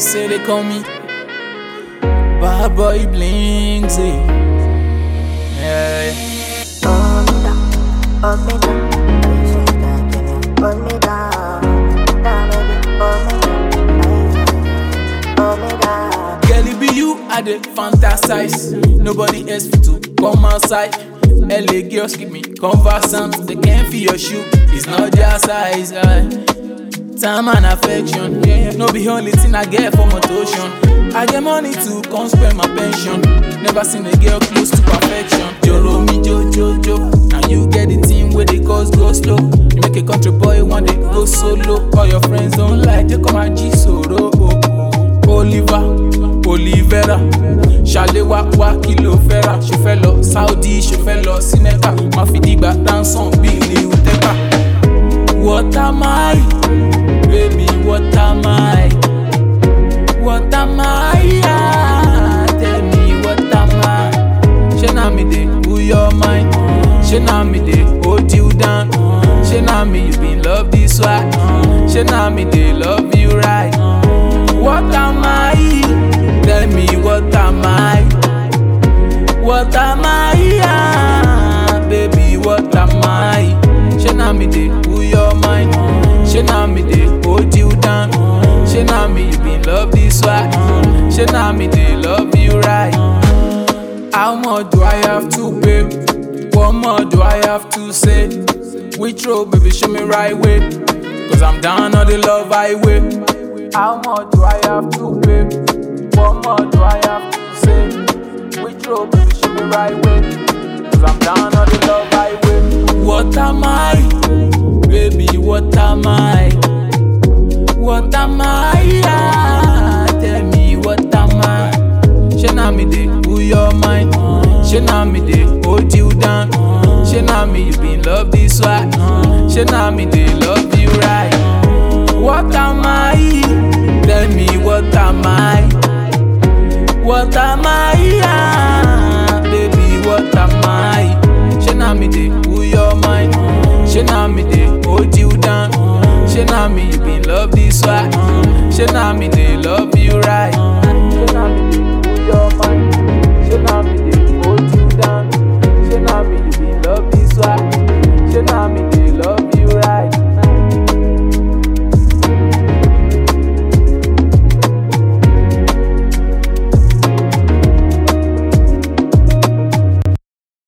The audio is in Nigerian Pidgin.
say they call me Bad boy Blingsy. Yeah, yeah. Hold me down, hold me down. I say that, can you hold me down? Down, baby, hold me down. Hold me down. Girl, it be you I dey fantasize. Nobody else fit to come outside. LA girls keep me conversant. They can't feel your shoe. It's not their size. aye. Time and affection. Yeah, no be only thing I get for motion. I get money to come spend my pension. Never seen a girl close to perfection. Joro mi jo jo jo. Now you get the team where the cause go slow. You make a country boy one day go solo. All your friends don't like, they come and G soro. Oh, oh. Oliver, Olivera, Ṣàléwá wá kí ló fẹ́ rà? Ṣo fẹ́ lọ Saudi, ṣo fẹ́ lọ sí Mecca? Má fi dìgbà dáńsán bí ilé Utepa. What am I? Baby, what am I? What am I? Ah, tell me what am I? Ṣé na me dey cool your mind? Ṣé na me dey hold you down? Ṣé na me you been love this way? Ṣé na me dey love you right? What am I? Tell me what am I? What am I? Ah, baby, what am I? Ṣé na me dey cool your mind? Ṣé na me dey hold you down? Ṣé na me you been love this way? Ṣé na me dey love you right? How much do I have to pay? What more do I have to say? Which road, baby, show me right way. Cause I'm down on the love highway. How much do I have to pay? What more do I have to say? Which road, baby, show me right way. Cause I'm down on the love highway. What am I? Baby, what am I? What am I? Ah, tell me what am I? Ṣé na me dey cool your mind? Ṣé na me dey hold you down? Ṣé na me you been love this way? Ṣé na me dey love you right? What am I? Tell me what am I? What am I? Ah, baby, what am I? Ṣé na me dey cool your mind?